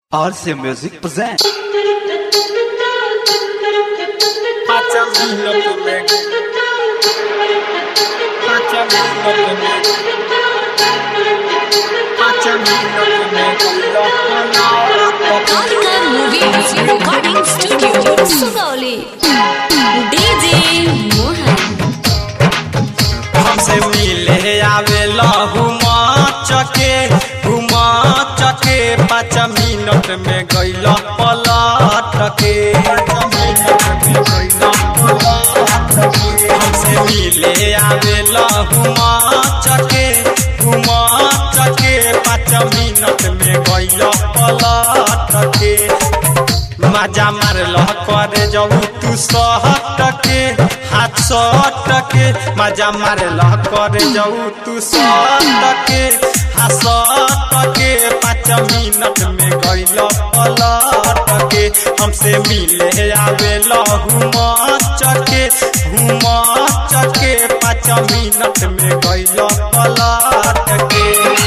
RC Music presents. Pacha vino comer. Pacha vino comer. Pacha vino comer. Kalika Movies Recording Studio, Sugauli. DJ Mohan. हमसे मिले आवे हुमा चके हुमा चके पाँच minute में गैल पलट के हमसे मिले आवे हुमा चके हुमा चके पाँच मिनट में गैल पलट के मजा मारल करे जाऊ तू सहट के हाथ सट के मजा मारल करे जाऊ तू सहट के हाथ सट के पाँच मिनट में गैल पलट के हमसे मिले आवे हुम चके हुम चके पाँच मिनट में गैल पलट के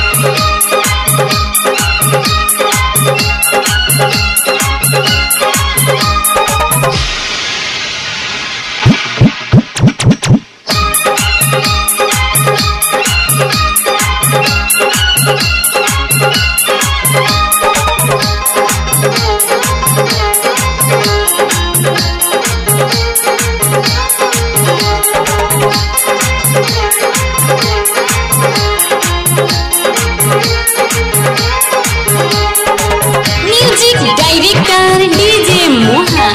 Music Director DJ Mohan.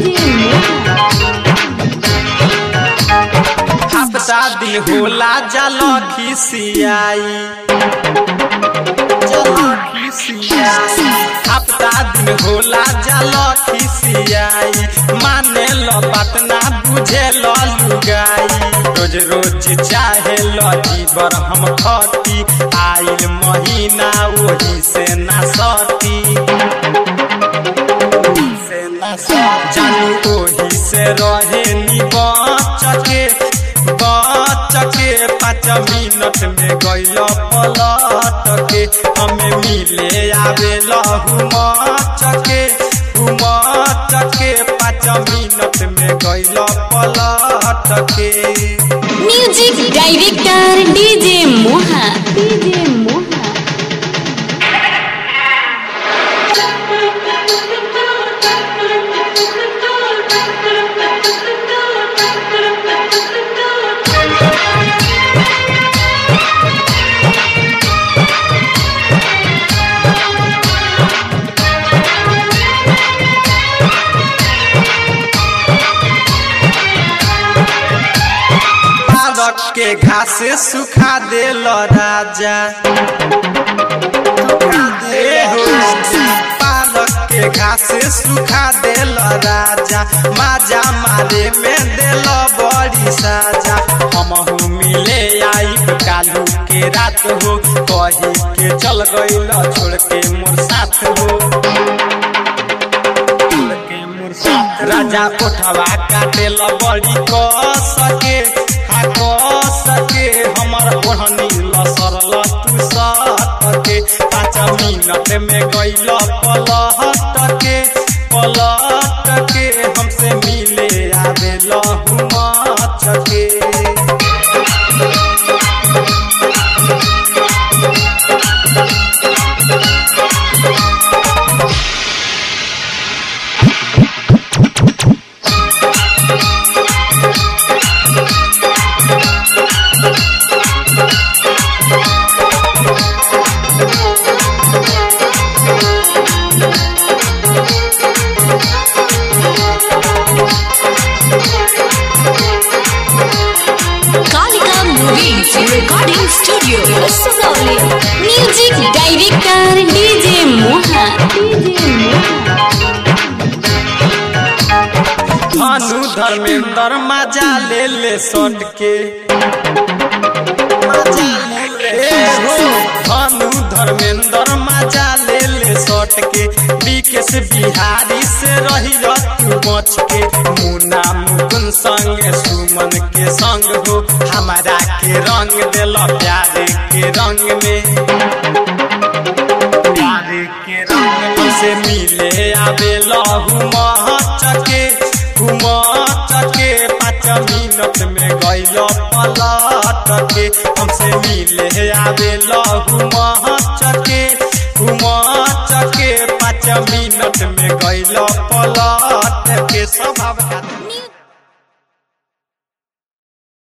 हफ्ता दिन होला जल खिसियाई हफ्ता दिन होला जल खिसियाई माने लो बात ना बुझे लो लुगाई रोज रोज चाहे लो जीवर हम खती आइल महीना वही से ना सती जानू ओही से रहे नी बचके बचके पाँच मिनट में गैल पलट के हमें मिले आवे हुम चके हुम चके पाँच मिनट में गैल पलट के Music Director DJ Mohan. DJ Mohan. पालक के घास सुखा देल राजा ए हो, पालक के घास सुखा देल राजा माजा मारे में देल बड़ी साजा हम मिले आई कालू के रात हो कही के चल गईल छोड़ के मोर साथ हो राजा उठवा काटे ल बड़ी क सके हा क सके हमर ओढ़नी लसरल तू सटके पाँच मिनट में गैल पलट के पलट के हमसे मिले आवे हुम चके Kalika Movies Recording Studio, Sugauli. Music Director DJ Mohan. DJ Mohan. भानु धर्मेंद्र मजा ले ले सट के ए हो भानु धर्मेंद्र मजा ले ले सट के विकेश बिहारी से रही तू बच के मुन्ना मुकुन संग सुमन के संग हो हमारा के रंग दिल प्यार के रंग में प्यार के रंग में हमसे मिले आवे लहू चके घुम चके पाँच मिनट में गैल पलट के हमसे मिले आवे लहू चके घुम चके पाँच मिनट में गैल पलट